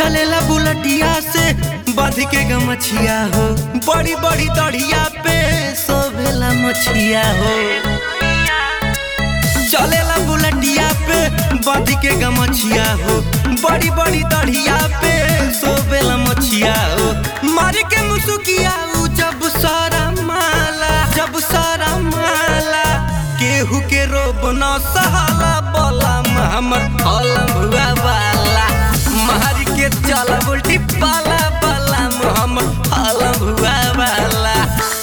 चलेला बुलटिया से बध के गमछिया हो बड़ी बड़ी दढ़िया पे सोभेला मछिया हो चलेला बुलटिया पे बध के गमछिया हो बड़ी बड़ी दढ़िया पे सोभेला मछिया हो मार के मुसुकिया उ जब सारा माला जब सारा माला केहू के रोब न सहाला बोला हमर हलम हुआ वाला मार के चल उल्टी पाला पाला हमर हलम हुआ वाला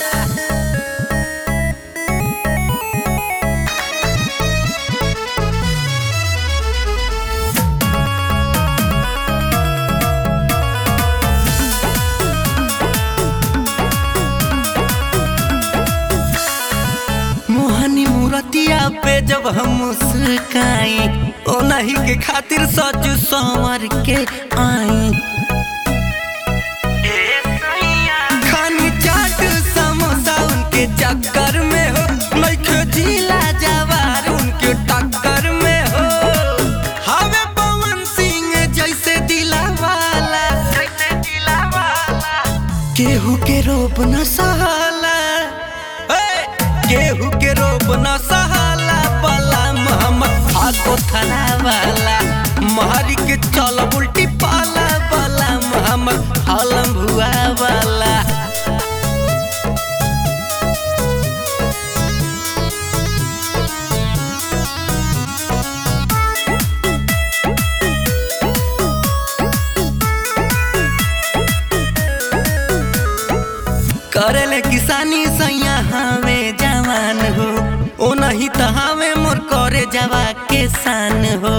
मोहनी मूरतिया पे जब हम मुस्काई ओ नहीं के खातिर सजू संवर के आई खानी चाट समोसा उनके चक्कर में हो नइखे जिला जवार उनके टक्कर में हो हवे पवन सिंह जैसे दिला वाला जैसे दिला वाला केहू के रोप न सहाला ए, केहू के रोप न सहाला पला मोहम्मद आगो थाना वाला मारी के चल उल्टी पाला वाला मोहम्मद हलम भुआ वाला करेले किसानी सैया हमें जवान हो ओ नहीं तो हमें मोर करे जवा के शान हो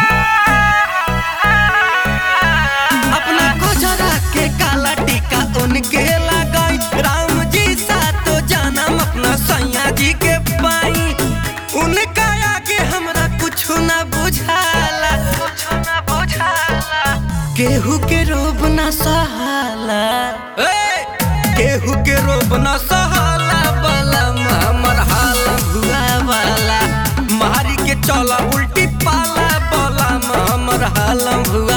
अपना कोजरा के काला टीका उनके लगाई राम जी सा तो जानम अपना सैया जी के पाई उनका आगे हमरा कुछ ना बुझाला कुछ ना बुझाला केहू के रोब ना सहाला ए! केहू के रोब न सहाला वाला हमर हाल हुआ वाला मारी के चला उल्टी पाला वाला हमर हाल हुआ